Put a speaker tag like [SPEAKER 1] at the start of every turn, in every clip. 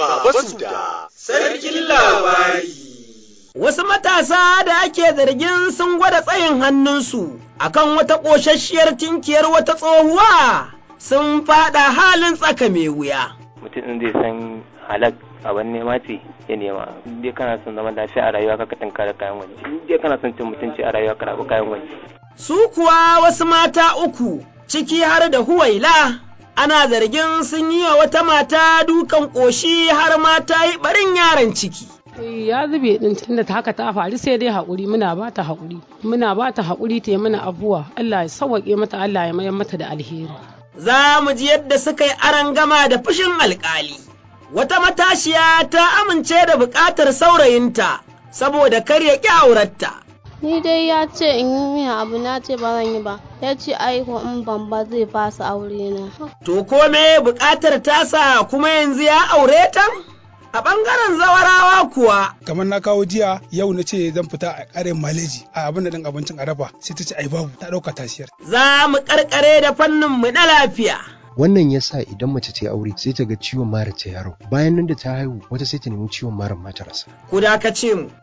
[SPEAKER 1] Baba Suda, Sarkin Labari.
[SPEAKER 2] Wasu matasa da ake zargin sun gwada tsayin hannunsu akan wata ƙosasshiyar tinkiyar wata tsohuwa sun faɗa halin tsaka mai wuya.
[SPEAKER 3] mutum ɗin zai san halak abin nema ce ya nema in dai kana son zaman lafiya a rayuwa ka tunkara kayan waje in dai kana son cin mutunci a rayuwa ka rabu kayan waje
[SPEAKER 2] Su kuwa wasu mata uku ciki har da huwaila ana zargin sun yi wa wata mata dukan ƙoshi har ma ta yi ɓarin yaron ciki.
[SPEAKER 4] ya zube din tunda ta haka ta faru sai dai haƙuri muna ba ta haƙuri muna ba ta haƙuri ta yi mana abuwa Allah ya sauwaƙe mata Allah ya mayar mata da alheri
[SPEAKER 2] Za mu ji yadda suka yi arangama da fushin alƙali. Wata matashiya ta amince da buƙatar saurayinta saboda kar ya ƙi auratta.
[SPEAKER 5] Ni dai ya ce in yi miya abu na ce ba zan yi ba. Ya ce aiko in ban ba zai fasa aure na.
[SPEAKER 2] To ko me buƙatar tasa kuma yanzu ya aure ta? A ɓangaren zawarawa kuwa
[SPEAKER 6] kamar na kawo jiya yau na ce zan fita a ƙarin maleji a abin da ɗin abincin a dafa sai ta ce ai babu ta ɗauka tasiyar
[SPEAKER 2] za mu ƙarƙare da fannin mu na lafiya.
[SPEAKER 7] wannan ya sa idan mace ta yi aure sai ta ga ciwon mara ta yaro bayan nan da ta haihu wata sai ta nemi ciwon mara mata rasa
[SPEAKER 2] Ku dakace mu.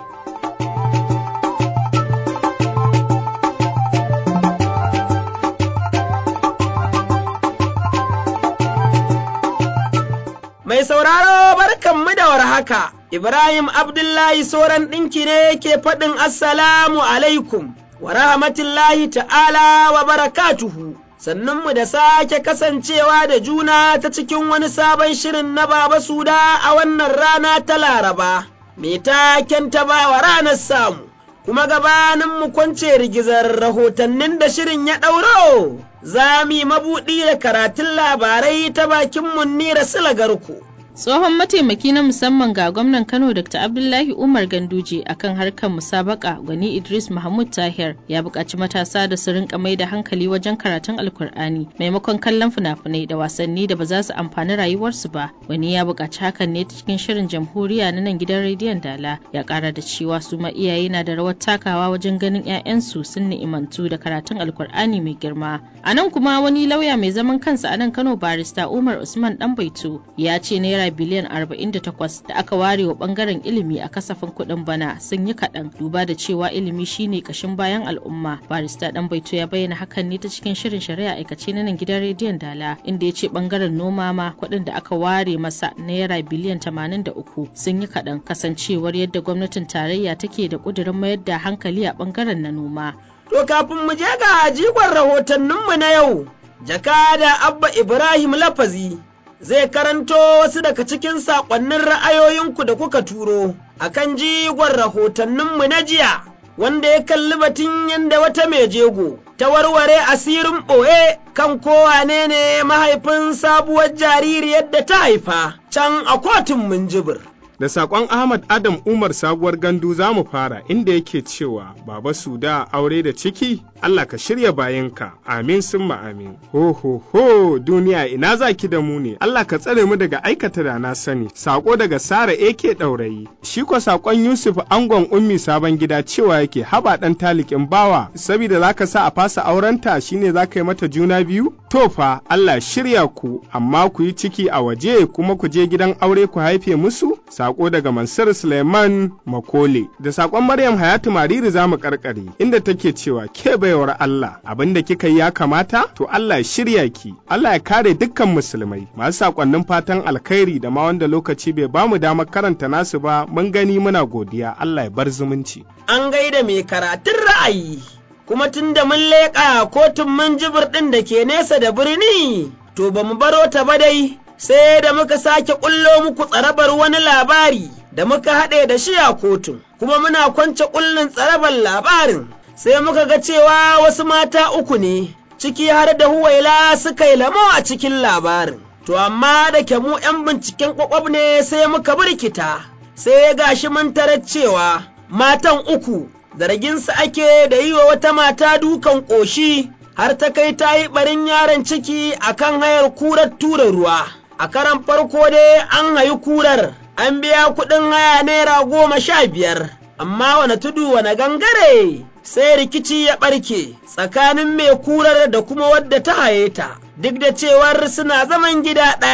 [SPEAKER 2] Mai sauraro barkanmu da warhaka, Ibrahim Abdullahi Soran ɗinki ne ke faɗin Assalamu alaikum wa rahmatullahi ta'ala wa barakatuhu. Sannunmu da sake kasancewa da juna ta cikin wani sabon shirin na Baba Suda a wannan rana ta Laraba, mai taken ta bawa ranar samu. Kuma gabanin mu kwance rigizar rahotannin da shirin ya ɗauro, za mu yi mabuɗi da karatun labarai ta bakin Munnira Silagarku.
[SPEAKER 8] Tsohon mataimaki na musamman ga gwamnan Kano Dr. Abdullahi Umar Ganduje akan harkar musabaka gwani Idris Mahmud Tahir ya buƙaci matasa da su rinka mai da hankali wajen karatun Alkur'ani maimakon kallon fina-finai da wasanni da ba za su amfani rayuwarsu ba. Gwani ya buƙaci hakan ne cikin shirin jamhuriya na nan gidan rediyon Dala ya ƙara da cewa su ma iyaye na da rawar takawa wajen ganin 'ya'yansu sun ni'imantu da karatun Alkur'ani mai girma. A nan kuma wani lauya mai zaman kansa a nan Kano barista Umar Usman Danbaito ya ce naira biliyan 48 da aka ware wa bangaren ilimi a kasafin kuɗin bana sun yi kaɗan duba da cewa ilimi shine kashin bayan al'umma barista dan baito ya bayyana hakan ne ta cikin shirin shari'a aikace na nan gidan rediyon dala inda ya ce bangaren noma ma kuɗin da aka ware masa naira biliyan 83 sun yi kaɗan kasancewar yadda gwamnatin tarayya take da ƙudurin mayar da hankali a bangaren na noma
[SPEAKER 2] To kafin mu je ga jigon rahotanninmu na yau, jakada Abba Ibrahim Lafazi zai karanto wasu daga cikin saƙonnin ra'ayoyinku da kuka turo a kan jigon rahotanninmu na jiya, wanda ya kalli batun yadda wata mai jego ta warware asirin ɓoye kan kowane ne mahaifin sabuwar jaririyar da ta haifa can a kotun Minjibir.
[SPEAKER 9] Da saƙon Ahmad Adam Umar sabuwar gandu za mu fara inda yake cewa Baba Suda aure da ciki Allah ka shirya bayanka amin summa amin. Ho ho ho duniya ina za ki da mu ne Allah ka tsare mu daga aikata da na sani. Saƙo daga Sara AK ɗaurayi. Shi ko saƙon Yusuf Angon Ummi sabon gida cewa yake haba ɗan talikin bawa saboda za ka sa a fasa aurenta shine za ka yi mata juna biyu? To fa Allah shirya ku amma ku yi ciki a waje kuma ku je gidan aure ku haife musu? Sako daga Mansur Suleiman Makole. Da sakon Maryam Hayatu Mariri za mu karkare inda take cewa ke baiwar Allah abin da kika yi ya kamata to Allah ya shirya ki. Allah ya kare dukkan musulmai. Masu sakonnin fatan alkhairi da ma wanda lokaci bai bamu damar karanta nasu ba mun gani muna godiya Allah ya bar zumunci.
[SPEAKER 2] An gaida mai karatun ra'ayi. kuma tun da mun leƙa kotun manjibir ɗin da ke nesa da birni, to ba mu baro ta ba dai, sai da muka sake ƙullo muku tsarabar wani labari da muka haɗe da shi a kotun, kuma muna kwance ƙullin tsarabar labarin, sai muka ga cewa wasu mata uku ne, ciki har da huwaila suka yi lamo a cikin labarin. To amma da ke mu ‘yan binciken ƙwaƙwab ne sai muka birkita, sai gashi mun tarar cewa matan uku zarginsa ake da yi wa wata mata dukan ƙoshi har ta kai ta yi ɓarin yaron ciki a kan hayar kurar tura ruwa. A karan farko dai an hayi kurar, an biya kuɗin haya naira goma sha biyar, amma wane tudu wane gangare sai rikici ya ɓarke tsakanin mai kurar da kuma wadda ta haye ta, duk da cewar suna zaman gida ɗaya.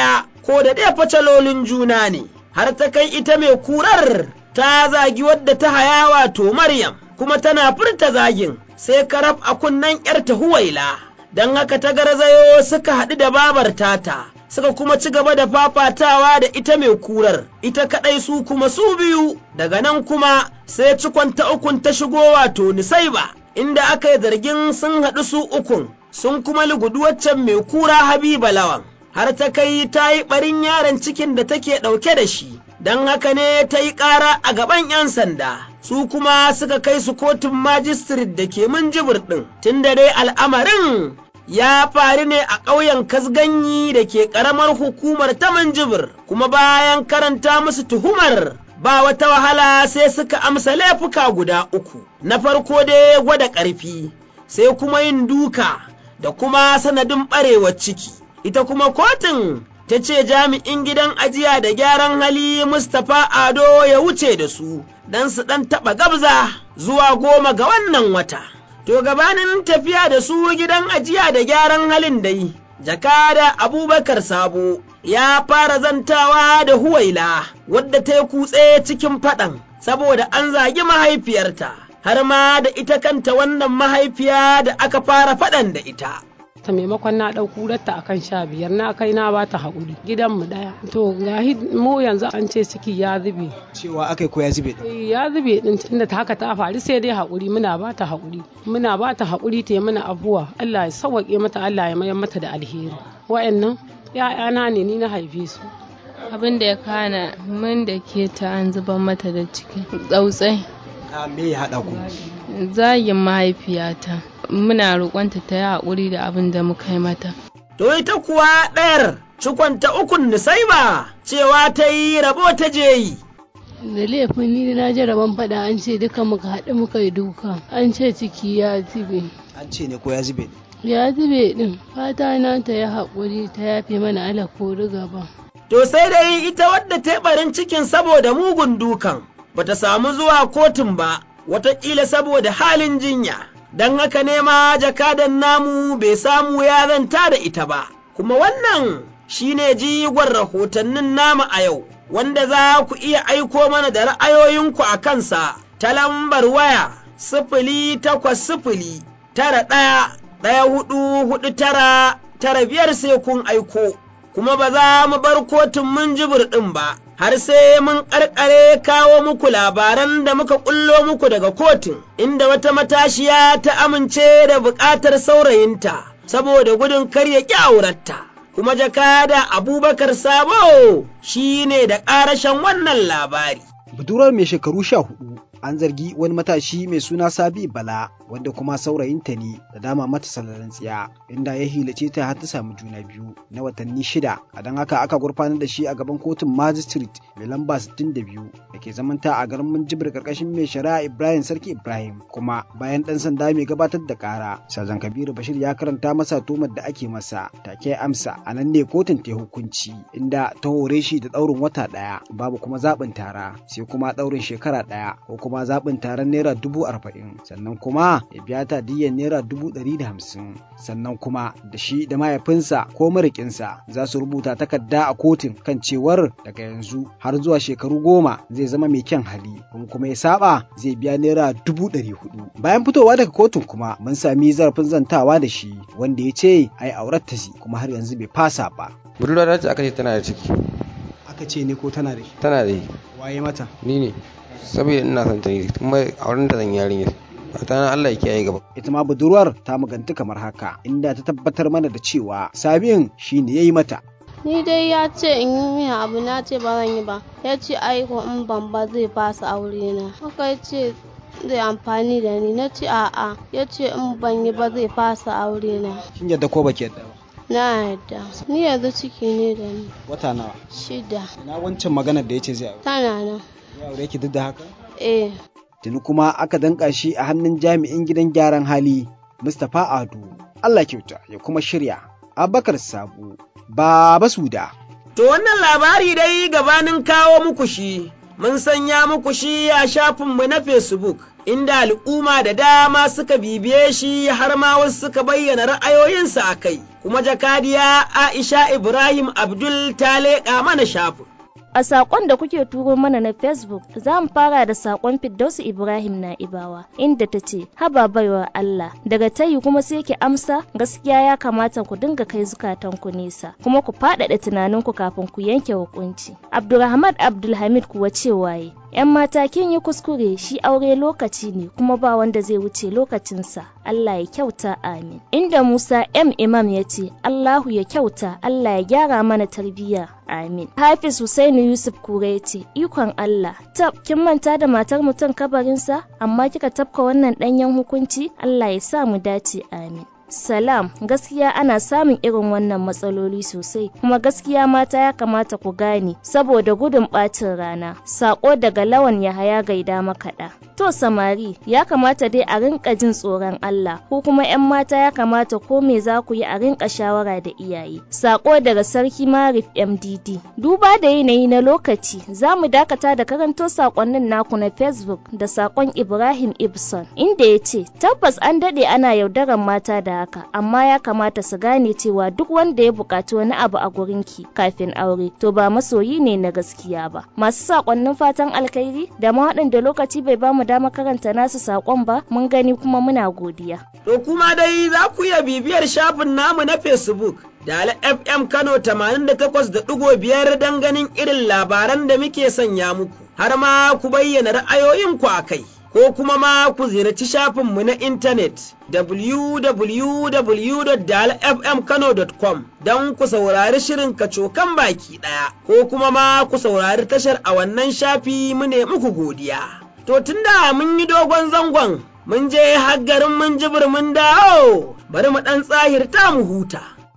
[SPEAKER 2] ko da ɗaya facalolin juna ne, har ta kai ita mai kurar ta zagi wadda ta haya wato Maryam, kuma tana furta zagin sai karaf a kunnen ‘yarta huwaila, don haka ta garzayo suka haɗu da babar tata. Suka kuma ci gaba da fafatawa da ita mai kurar, ita kaɗai su kuma su biyu, daga nan kuma sai cikon ta ukun ta shigo wato Nisaiba, inda aka yi zargin sun haɗu su ukun, sun kuma lugudu waccan mai kura Habiba Lawan. har ta kai ta yi ɓarin yaron cikin da take ɗauke da shi, don haka ne ta yi ƙara a gaban ‘yan sanda, su kuma suka kai su kotun majistirit da ke minjibir ɗin, tun da dai al'amarin ya faru ne a ƙauyen Kasganyi da ke ƙaramar hukumar ta minjibir, kuma bayan karanta musu tuhumar ba wata wahala sai suka amsa laifuka guda uku, na farko dai gwada ƙarfi, sai kuma yin duka da kuma sanadin ɓarewar ciki. ita kuma kotun ta ce jami'in gidan ajiya da gyaran hali Mustapha Ado ya wuce da su don su ɗan taɓa gabza zuwa goma ga wannan wata. To gabanin tafiya da su gidan ajiya da gyaran halin dai, jakada Abubakar Sabo ya fara zantawa da Huwaila wadda ta yi kutse cikin faɗan saboda an zagi mahaifiyarta, har ma da ita kanta wannan mahaifiya da aka fara faɗan da ita.
[SPEAKER 4] ta maimakon na ɗau kurarta akan sha biyar na kai na bata haƙuri gidanmu ɗaya to ga mu yanzu an ce ciki ya zube
[SPEAKER 10] cewa akai ko ya zube
[SPEAKER 4] ya zube din tunda ta haka ta faru sai dai haƙuri muna bata haƙuri muna bata haƙuri ta mana abuwa Allah ya sauwaƙe mata Allah ya mayar mata da alheri wa'annan ya'yana ne ni na haife su
[SPEAKER 11] abin da ya kana mun da ke ta an zuban mata da ciki tsautsai
[SPEAKER 10] me ya haɗa ku
[SPEAKER 11] zagin mahaifiyata muna roƙonta ta yi haƙuri da abin da muka yi mata.
[SPEAKER 2] To ita kuwa ɗayar cikonta ukun Nusaiba cewa ta yi rabo ta je yi.
[SPEAKER 12] Da laifin ni na ji rabon faɗa an ce duka muka haɗu muka yi duka an ce ciki ya zube.
[SPEAKER 10] An ce ne ko ya zube?
[SPEAKER 12] Ya zube ɗin fata na ta yi haƙuri ta yafe mana ala ko gaba.
[SPEAKER 2] To sai dai ita wadda ta barin cikin saboda mugun dukan bata samu zuwa kotun ba wataƙila saboda halin jinya. don haka ne ma jakadan namu bai samu ya zanta da ita ba, kuma wannan shi ne jigon rahotannin namu a yau, wanda za ku iya aiko mana da ra'ayoyinku a kansa ta lambar waya sifili takwas sifili tara ɗaya ɗaya hudu hudu tara tara biyar sai kun aiko, kuma ba za mu bar kotun mun jibir ɗin ba. har sai mun ƙarƙare kawo muku labaran da muka ƙullo muku daga kotun, inda wata matashiya ta amince da buƙatar saurayinta, saboda gudun karya ƙi auratta. Kuma jakada Abubakar Sabo shi ne da ƙarashen wannan labari.
[SPEAKER 10] Budurwar mai shekaru sha hudu an zargi wani matashi mai suna Sabi Bala wanda kuma saurayinta ne da dama mata salarin tsiya inda ya hilace ta har ta samu juna biyu na watanni shida a don haka aka gurfanar da shi a gaban kotun magistrate mai lamba 62 da ke zamanta a garin Minjibir karkashin mai shari'a Ibrahim Sarki Ibrahim kuma bayan dan sanda mai gabatar da kara Sajan Kabiru Bashir ya karanta masa tumar da ake masa take amsa a nan ne kotun ta hukunci inda ta hore shi da daurin wata daya babu kuma zaɓin tara sai kuma daurin shekara daya ko kuma zaɓin taron naira dubu arba'in sannan kuma ya biya ta diyyar naira dubu ɗari da hamsin sannan kuma da shi da mahaifinsa ko marikinsa za su rubuta takarda a kotun kan cewar daga yanzu har zuwa shekaru goma zai zama mai kyan hali kuma kuma ya saba zai biya naira dubu ɗari hudu bayan fitowa daga kotun kuma mun sami zarafin zantawa da shi wanda ya ce ai aurar ta kuma har yanzu bai fasa ba
[SPEAKER 13] budurwa ta aka ce tana da ciki
[SPEAKER 10] aka ce ne ko tana da shi
[SPEAKER 13] tana da shi
[SPEAKER 10] waye mata
[SPEAKER 13] ni ne saboda ina son ta ne kuma auren ta zan yarinyar fata Allah ya kiyaye gaba
[SPEAKER 10] ita ma budurwar ta maganti kamar haka inda ta tabbatar mana da cewa sabin shine yayi mata
[SPEAKER 5] ni dai ya ce in yi miya abu na ce ba zan yi ba ya ce aiko in ban ba zai fasa aure na haka ya ce zai amfani da ni na ce a'a ya ce in ban yi ba zai fasa aure na
[SPEAKER 10] kin yadda ko baki yadda ba
[SPEAKER 5] na yadda ni yanzu ciki ne da ni
[SPEAKER 10] wata nawa
[SPEAKER 5] shida
[SPEAKER 10] ina wancan maganar da ya ce zai aure
[SPEAKER 5] tana nan
[SPEAKER 10] ya aure ki duk da haka
[SPEAKER 5] eh
[SPEAKER 10] tuni kuma aka danka shi a hannun jami'in gidan gyaran hali Mustapha Ado Allah kyauta ya kuma shirya Abubakar Sabu Baba Suda
[SPEAKER 2] To wannan labari dai gabanin kawo muku shi mun sanya muku shi a shafinmu na Facebook inda al'umma da dama suka bibiye shi har ma wasu suka bayyana ra'ayoyinsu a kai kuma jakadiya Aisha Ibrahim Abdul ta leƙa mana shafin.
[SPEAKER 14] A saƙon da kuke turo mana na Facebook za mu fara da saƙon Firdausu Ibrahim na Ibawa inda ta ce, Haba baiwa Allah, daga tayi kuma sai ki amsa gaskiya ya kamata ku dinga kai zukatanku nesa, kuma ku faɗaɗa tunaninku kafin ku yanke hukunci. Abdulrahman Abdulhamid kuwa cewa yi, ‘yan mata kin yi kuskure shi aure lokaci ne kuma ba wanda zai wuce lokacinsa Allah ya kyauta amin inda Musa M Imam ya ce Allahu ya kyauta Allah ya gyara mana tarbiyya amin Hafiz Husainu Yusuf Kure ya ce ikon Allah tab kin manta da matar mutum kabarinsa amma kika tafka wannan ɗanyen hukunci Allah ya sa mu dace amin Salam gaskiya ana samun irin wannan matsaloli sosai kuma gaskiya mata ya kamata ku gane saboda gudun ɓacin rana sako daga lawan Yahaya gaida makaɗa. To samari ya kamata dai a rinka jin tsoron Allah ko kuma 'yan mata ya kamata ko me za ku yi a rinka shawara da iyaye. Sako daga sarki Marif MDD. Duba da yanayi na lokaci za mu dakata da karanto sakonnin naku na Facebook da sakon Ibrahim Ibson inda ya ce tabbas an daɗe ana yaudarar mata da haka amma ya kamata su gane cewa duk wanda ya buƙaci wani abu a gurinki kafin aure to ba masoyi ne na gaskiya ba masu sakonnin fatan alkhairi da ma waɗanda lokaci bai bamu dama karanta nasu sakon ba mun gani kuma muna godiya
[SPEAKER 2] to kuma dai za ku iya bibiyar shafin namu na facebook da FM Kano 88.5 don ganin irin labaran da muke sanya muku har ma ku bayyana ra'ayoyinku a kai. ko kuma ma ku ziyarci shafinmu na intanet www.dalfmkano.com don ku saurari shirin kacokan baki ɗaya ko kuma ma ku saurari tashar a wannan shafi mu ne muku godiya. To tunda mun yi dogon zangon mun je garin mun jibir mun dawo bari mu ɗan tsahirta mu huta.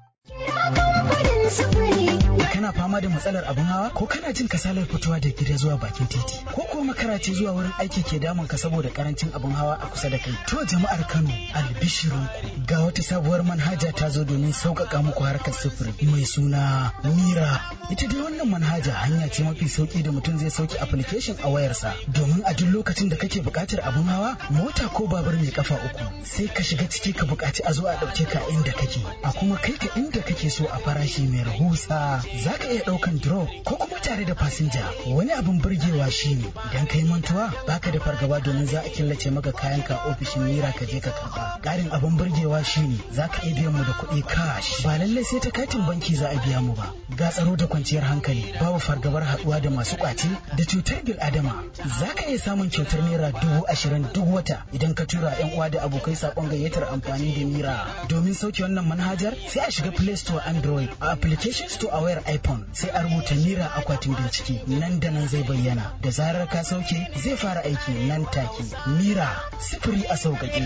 [SPEAKER 15] kana fama da matsalar abin hawa ko kana jin kasalar fitowa da gida zuwa bakin titi ko ko makarace zuwa wurin aiki ke damun ka saboda karancin abin hawa a kusa da kai to jama'ar Kano albishirinku ga wata sabuwar manhaja ta zo domin sauƙaƙa muku harkar sufuri mai suna Mira ita dai wannan manhaja hanya ce mafi sauki da mutum zai sauke application a wayarsa domin a duk lokacin da kake buƙatar abin hawa mota ko babur mai kafa uku sai ka shiga ciki ka buƙaci a zo a ɗauke ka inda kake a kuma kai ka inda kake so a farashi mai rahusa za ka iya ɗaukan drop ko kuma tare da fasinja wani abin burgewa shine idan ka yi mantuwa baka da fargaba domin za a killace maka kayan ka ofishin mira ka je ka karba ƙarin abin burgewa shine za ka iya biyan mu da kuɗi cash ba lallai sai ta katin banki za a biya mu ba ga tsaro da kwanciyar hankali babu fargabar haɗuwa da masu ƙwace da cutar bil adama za ka iya samun kyautar naira dubu ashirin duk wata idan ka tura yan uwa da abokai saƙon gayyatar amfani da mira domin sauke wannan manhajar sai a shiga play store android a application store a wayar iphone sai a rubuta mira akwatin bincike nan da nan zai bayyana da zarar ka sauke zai fara aiki nan take mira sifiri a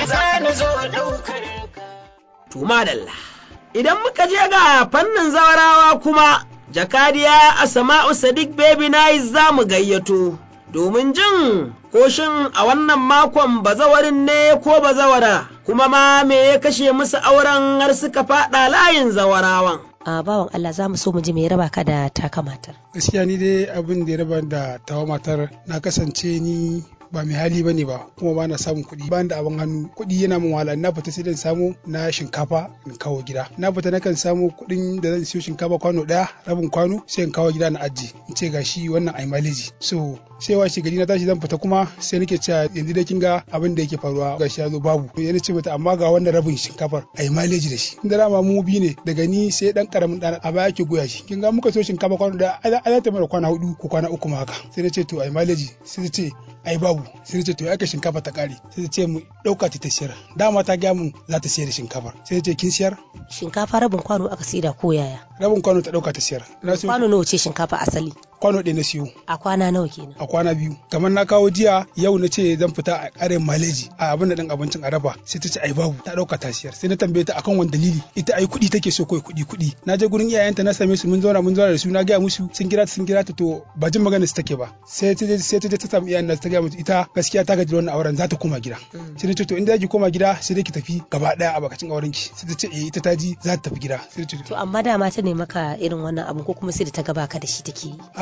[SPEAKER 15] sauƙaƙe.
[SPEAKER 2] Tuma dalla. Idan muka je ga fannin zawarawa kuma jakadiya a sama'u sadiq baby nice za mu gayyato domin jin ko shin a wannan makon bazawarin ne ko bazawara kuma ma me ya kashe musu auren har suka faɗa layin zawarawan.
[SPEAKER 16] a bawan Allah za mu so mu ji me raba ka da taka matar.
[SPEAKER 6] Gaskiya ni dai abin da ya raba da tawa matar na kasance ni ba mai hali bane ba kuma ba na samun kuɗi ba da abin hannu kuɗi yana min wahala na fita sai dan samu na shinkafa in kawo gida na fita nakan samu kuɗin da zan siyo shinkafa kwano ɗaya rabin kwano sai in kawo gida na aji in ce gashi wannan ai maleji so sai washe gari na tashi zan fita kuma sai nake cewa yanzu dai kin ga abin da yake faruwa gashi ya zo babu yana ce mata amma ga wannan rabin shinkafar ai maleji da shi inda dama mu bi ne daga ni sai dan karamin dan a baya ke goya shi kin ga muka so shinkafa kwano da a ta mara kwana hudu ko kwana uku ma haka sai na ce to ai maleji sai ta ce ai babu sai ce to ya ka shinkafa ta kare sai ce mu dauka ta siyar dama ta gaya mun za ta siyar da shinkafar sai ce kin siyar
[SPEAKER 16] shinkafa rabin kwano aka sida ko yaya
[SPEAKER 6] rabin kwano ta dauka ta siyar
[SPEAKER 16] kwano nawa ce shinkafa asali
[SPEAKER 6] kwano ɗaya na siyo
[SPEAKER 16] a kwana nawa kenan
[SPEAKER 6] a kwana biyu kamar na kawo jiya yau na ce zan fita a ƙarin maleji a abin da ɗin abincin araba sai ta ce ai babu ta dauka ta siyar sai na tambaye ta akan wani dalili ita ai kuɗi take so kawai kuɗi kuɗi na je gurin iyayenta na same su mun zauna mun zauna da su na gaya musu sun kira ta sun kira ta to ba jin magana su take ba sai ta je sai ta je ta samu iyayen ta gaya musu ita gaskiya ta gaji wannan auren za ta koma gida sai na ce to in za ki koma gida sai dai ki tafi gaba daya a bakacin auren ki sai ta ce eh ita ta ji za ta tafi gida sai ta ce
[SPEAKER 16] to amma dama ta ne maka irin wannan abu ko kuma sai da ta gaba ka da shi take yi
[SPEAKER 6] a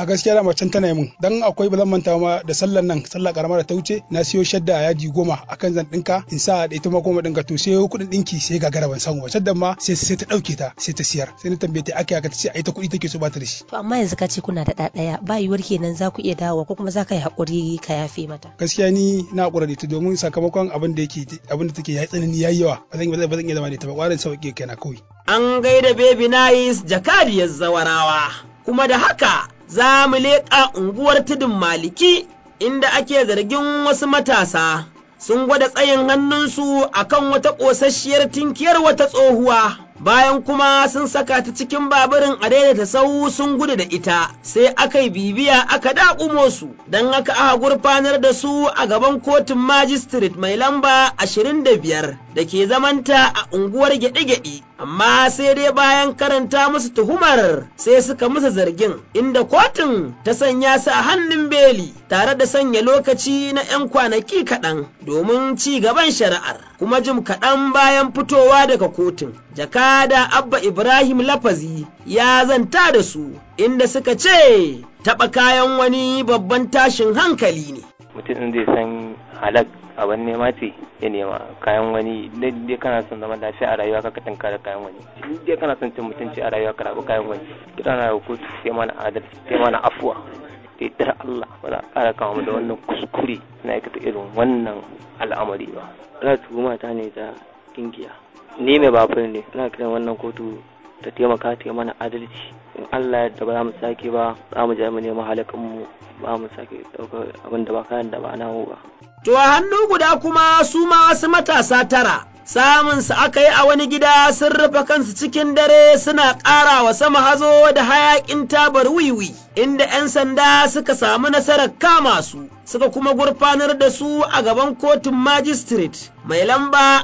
[SPEAKER 6] gaskiya da macen tana mun dan akwai ba zan manta ma da sallan nan sallah karama da ta wuce na siyo shadda a yaji goma akan zan dinka in sa da ita ma goma dinka to sai kuɗin dinki sai gagara ban samu ba shaddan ma sai sai ta dauke ta sai ta siyar sai na tambaye ta aka aka ta ce ai ta kuɗi take so ba ta da shi
[SPEAKER 16] to amma yanzu ka ce kuna da ɗaya ba yiwuwar kenan za ku iya dawowa ko kuma za ka yi haƙuri ka yafe mata
[SPEAKER 6] gaskiya ni na haƙura da ita domin sakamakon abin da yake abin da take yayi tsanani yayi yawa ba zan ba zan iya zama da ita ba ƙwarin sauƙi kaina kawai
[SPEAKER 2] an gaida baby nice jakadiyar zawarawa kuma da haka za mu leƙa unguwar tudun maliki inda ake zargin wasu matasa sun gwada tsayin hannunsu akan wata ƙosasshiyar tinkiyar wata tsohuwa bayan kuma sun saka ta cikin baburin a daidaita sau sun gudu da ita sai aka yi bibiya aka daƙumo su don haka aka gurfanar da su a gaban kotun magistrate mai lamba 25 da ke zamanta a unguwar gyaɗe-gyaɗe amma sai dai bayan karanta musu tuhumar sai suka musu zargin inda kotun ta sanya su a hannun beli tare da sanya lokaci na 'yan kwanaki kaɗan domin ci gaban shari'ar kuma jim kaɗan bayan fitowa daga kotun jaka da Abba Ibrahim Lafazi ya zanta da su inda suka ce taɓa kayan wani babban tashin hankali ne.
[SPEAKER 3] Mutum zai san halak abin nema ce ya nema kayan wani dai kana son zama lafiya a rayuwa ka tanka da kayan wani dai kana son cin mutunci a rayuwa ka rabu kayan wani kira na kotu sai mana adalci sai mana afuwa da yardar Allah ba za a ƙara kama da wannan kuskure na aikata irin wannan al'amari ba.
[SPEAKER 17] Za tuhuma ta ne ta kingiya. ni mai babur ne ina kiran wannan kotu ta taimaka ta mana adalci in Allah yadda ba za mu sake ba za mu je mu nemi halakan mu ba mu sake daukar abin da ba kayan da ba namu ba
[SPEAKER 2] to a hannu guda kuma su ma wasu matasa tara samun su aka yi a wani gida sun rufe kansu cikin dare suna ƙara wa sama hazo da hayaƙin tabar wiwi inda 'yan sanda suka samu nasarar kama su suka kuma gurfanar da su a gaban kotun magistrate mai lamba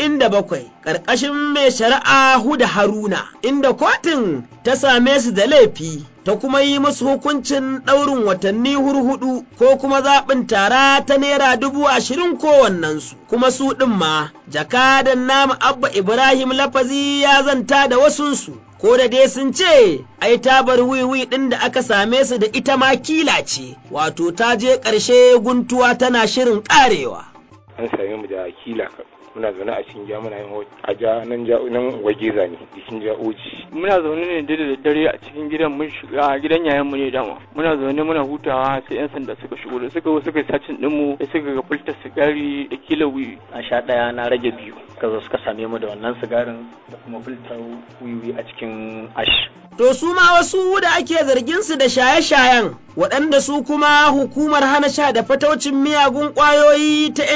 [SPEAKER 2] 47 ƙarƙashin mai shari'a Huda Haruna inda kotun ta same su da laifi ta kuma yi musu hukuncin ɗaurin watanni hurhudu ko kuma zaɓin tara ta naira dubu ashirin kowannensu kuma su ɗin ma jakadan namu abba ibrahim lafazi ya zanta da wasunsu ko da dai sun ce ai tabar wiwi ɗin da aka same su da ita ma kila ce wato ta je ƙarshe guntuwa tana shirin ƙarewa.
[SPEAKER 18] an same mu da kila muna zaune a cikin muna yin a ja nan ja nan waje zane jikin ja oji
[SPEAKER 17] muna zaune ne da daddare a cikin gidan mun shiga gidan yayan mu ne dama muna zaune muna hutawa sai yan sanda suka shigo da suka suka sacin din mu da suka ga fulta sigari da kila wiwi
[SPEAKER 19] a sha daya na rage biyu suka zo suka same mu da wannan sigarin da kuma fulta wiwi a cikin ash
[SPEAKER 2] To su ma wasu da ake zargin su da shaye-shayen waɗanda su kuma hukumar hana sha da fataucin miyagun ƙwayoyi ta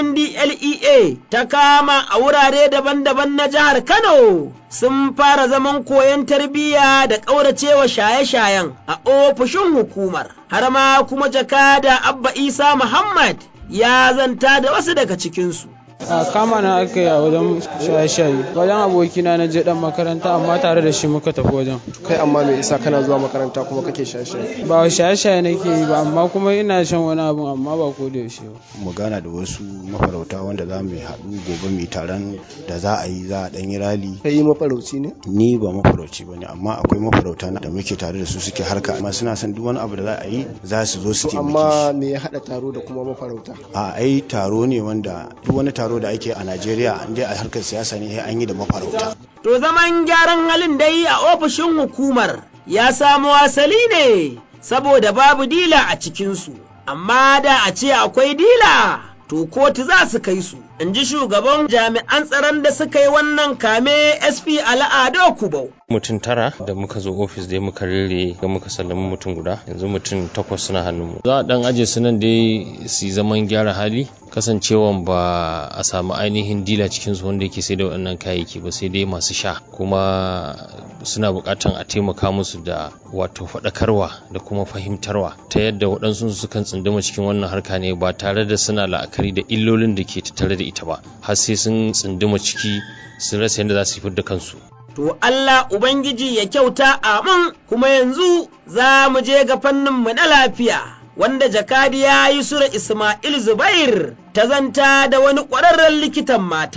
[SPEAKER 2] NDLEA ta kama a wurare daban-daban na jihar Kano sun fara zaman koyon tarbiyya da ƙauracewa shaye-shayen a ofishin hukumar. Har ma kuma jakada Abba Isa Muhammad ya zanta da wasu daga cikinsu.
[SPEAKER 20] a kama na aka yi a wajen shaye-shaye wajen abokina na je dan makaranta amma tare da shi muka tafi wajen
[SPEAKER 21] kai amma me yasa kana zuwa makaranta kuma kake shaye-shaye
[SPEAKER 20] ba shaye-shaye nake yi ba amma kuma ina shan wani abun amma ba ko da yaushe ba
[SPEAKER 22] mu gana da wasu mafarauta wanda za mu haɗu gobe mu taron da za a yi za a ɗan yi rali
[SPEAKER 21] kai mafarauci ne
[SPEAKER 22] ni ba mafarauci ba ne amma akwai mafarauta da muke tare da su suke harka amma suna son duk wani abu da za a yi za su zo su taimake
[SPEAKER 21] amma me ya haɗa taro da kuma mafarauta
[SPEAKER 22] a ai taro ne wanda duk wani taro da ake a Najeriya inda a harkar siyasa ne an yi da mafarauta.
[SPEAKER 2] To zaman gyaran halin dai a ofishin hukumar ya samo asali ne saboda babu dila a cikinsu, amma da a ce akwai dila to kotu za su kai su. In ji shugaban jami'an tsaron da suka yi wannan kame SP Al'ado Kubau.
[SPEAKER 23] mutum tara da muka zo ofis dai muka rere ga muka sallami mutum guda yanzu mutum takwas suna hannunmu za a dan aje su nan dai su zaman gyara hali kasancewan ba a samu ainihin dila cikin su wanda yake sai da waɗannan kayayyaki ba sai dai masu sha kuma suna buƙatan a taimaka musu da wato faɗakarwa da kuma fahimtarwa ta yadda waɗansu sukan tsunduma cikin wannan harka ne ba tare da suna la'akari da illolin da ke tattare da ita ba har sai sun tsunduma ciki sun rasa yadda za su fi da kansu
[SPEAKER 2] To Allah Ubangiji ya kyauta amin kuma yanzu za mu je ga fanninmu na lafiya. Wanda jakadiya Yusura Ismail Zubair ta zanta da wani ƙwararren likitan mata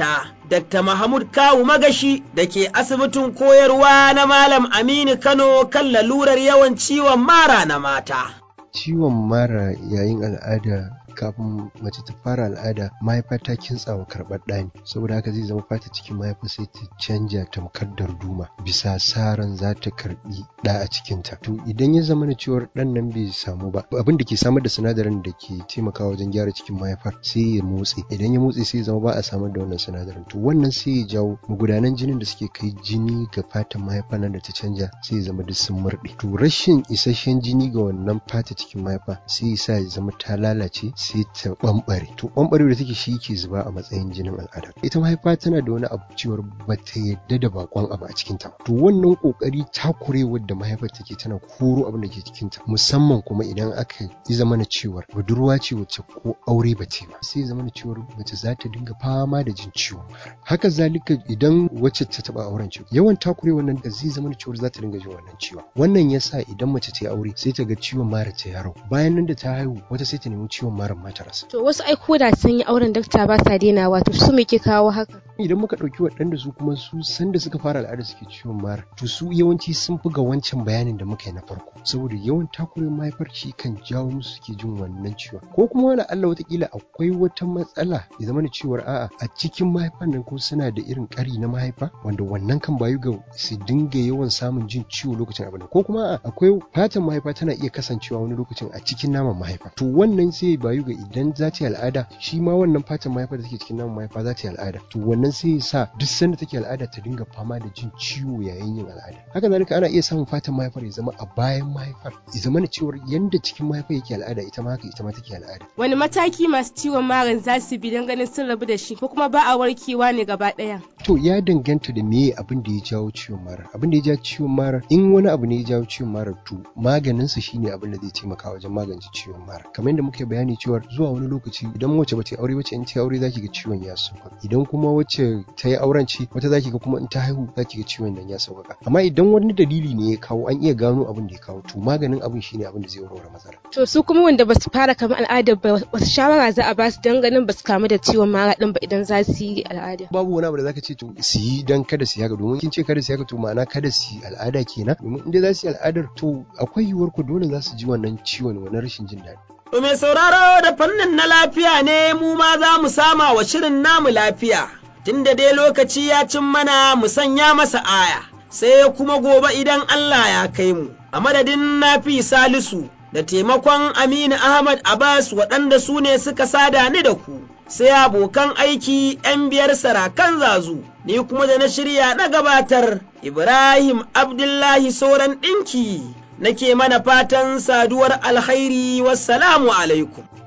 [SPEAKER 2] Dr. Mahmud Kawu Magashi da ke asibitin koyarwa na Malam Aminu Kano kan lalurar yawan ciwon mara na mata.
[SPEAKER 1] Ciwon mara yayin al'ada kafin mace ta fara al'ada mahaifa ta kintsawa karɓar ɗani saboda haka zai zama fata cikin mahaifa sai ta canja tamkar darduma bisa sa ran za ta karɓi ɗa a cikinta to idan ya zama na cewar ɗan nan bai samu ba abin da ke samar da sinadarin da ke taimakawa wajen gyara cikin mahaifar sai ya motse idan ya motse sai ya zama ba a samar da wannan sinadarin to wannan sai ya jawo magudanan jinin da suke kai jini ga fatan mahaifa nan da ta canja sai ya zama duk sun murɗe to rashin isasshen jini ga wannan fata cikin mahaifa sai ya sa ya zama ta lalace sai ta ɓamɓare to ɓamɓare da take shi ke zuba a matsayin jinin al'ada ita mahaifa tana da wani abu cewar ba ta yadda da bakon abu a cikin ta to wannan kokari takurewar da mahaifar take tana koro abin da ke cikin ta musamman kuma idan aka yi zama na cewar budurwa ce wacce ko aure ba ce ba sai zama na cewar mace za ta dinga fama da jin ciwon haka zalika idan wacce ta taba auren ciwo yawan takurewar nan da zai zama na cewar za ta dinga jin wannan ciwon wannan yasa idan mace ta yi aure sai ta ga ciwon mara ta yaro bayan nan da ta haihu wata sai ta nemi ciwon mara mata rasa.
[SPEAKER 7] To wasu ai koda sun yi auren dakta ba sa daina wato su me ke kawo haka?
[SPEAKER 1] Idan muka ɗauki waɗanda su kuma su sanda suka fara al'ada suke ciwon mara to su yawanci sun fi ga wancan bayanin da muka yi na farko saboda yawan takurin mahaifar shi kan jawo musu suke jin wannan ciwon ko kuma wani Allah watakila akwai wata matsala ya zama da cewar a'a a cikin mahaifan nan ko suna da irin ƙari na mahaifa wanda wannan kan bayu ga su dinga yawan samun jin ciwo lokacin abin ko kuma a'a akwai fatan mahaifa tana iya kasancewa wani lokacin a cikin naman mahaifa to wannan sai bayu ga idan za ta yi al'ada shi ma wannan fatan mahaifa da take cikin naman mahaifa za ta yi al'ada to wannan sai ya sa duk sanda take al'ada ta dinga fama da jin ciwo yayin yin al'ada haka zalika ana iya samun fatan mahaifar ya zama a bayan mahaifar ya zama na cewar yanda cikin mahaifa yake al'ada ita ma haka ita ma take al'ada
[SPEAKER 7] Wani mataki masu ciwon maran za su bi don ganin sun rabu da shi ko kuma ba a warkewa ne gaba ɗaya?
[SPEAKER 1] to ya danganta da meye abin da ya jawo ciwon mara abin da ya jawo ciwon mara in wani abu ne ya jawo ciwon mara to maganinsa shine abin da zai taimaka wajen magance ciwon mara kamar yadda muka bayani cewa zuwa wani lokaci idan wacce ba ta aure wacce in ta aure zaki ga ciwon ya sauka idan kuma wacce ta yi auren ce wata zaki ga kuma in ta haihu zaki ga ciwon nan ya sauka amma idan wani dalili ne ya kawo an iya gano abin da ya kawo to maganin abin shine abin da zai warware matsala
[SPEAKER 7] To su kuma wanda ba su fara kamar al'ada ba wasu shawara za a ba su don ganin ba su kamu da ciwon mara din ba idan za su yi al'ada.
[SPEAKER 1] babu wani abu da zaka ce to su yi dan kada su yi haka domin kin ce kada su yi haka to ma'ana kada su yi al'ada kenan domin in dai za su yi al'adar to akwai yiwuwar ku dole za su ji wannan ciwon wannan rashin jin daɗi
[SPEAKER 2] To mai sauraro da fannin na lafiya ne mu ma za mu sama wa shirin namu lafiya, tunda dai lokaci ya cin mana mu sanya masa aya, sai kuma gobe idan Allah ya kai mu, a madadin nafi salisu da taimakon Aminu Ahmad Abbas waɗanda su ne suka sada ni da ku, sai abokan aiki ‘yan biyar sarakan zazu, ni kuma da na shirya na gabatar Ibrahim Abdullahi Sauran ɗinki. nake mana fatan saduwar alkhairi wassalamu alaikum.